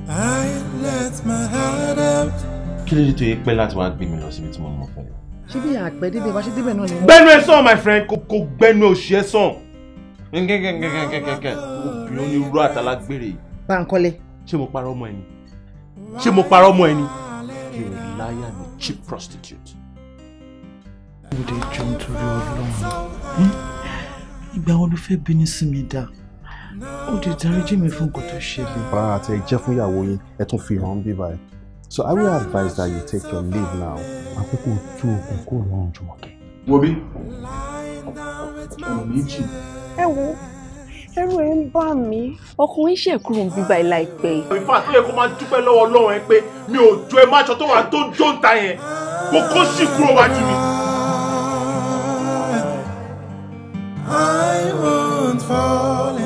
I let my heart out. kí ló dé tó yẹ pẹ́ láti wá gbé mi lọ síbi tí mo mọ̀ fẹ́. ṣé bí àpẹ débẹ̀ wá ṣe débẹ̀ náà ni wọ́n. gbẹnu ẹ sàn my friend kò kò gbẹnu òṣì ẹ sàn. kẹ́kẹ́kẹ́kẹ́kẹ́kẹ́ obìnrin ní irú àtàlágbèrè yìí. Bánkọ́lé. ṣé mo parọ́ ọmọ ẹni ṣé mo parọ́ ọmọ ẹni. you're a liar and a cheap prostitute. ó lè jọ nítorí ọlọ́run ìgbà wo ló fẹ́ bínú sí mi dá ó lè dáríjì mi fún nǹkan tó ṣẹlẹ̀. bàrà àti ẹ̀jẹ̀ fún ìyàwó yín ẹ tún fi hàn bí báyìí so I will advise that you take your leave now. àkókò tú okùn kúrò lọ́rùn Jùmọ̀kẹ́. wo bí ọ̀rọ̀ méjì ẹ wo ẹrù ẹ ń bà mí ọkùnrin ṣe kúrò ń bíbá ẹ láìpẹ́ yìí. ìfà tó yẹ kó máa dúpẹ́ lọ́wọ́ ọlọ́run ẹ pé mi ò jó ẹ máṣọ tó wà tó ń jó ń ta yẹn kó kó sì kúrò wájú mi. I won't fall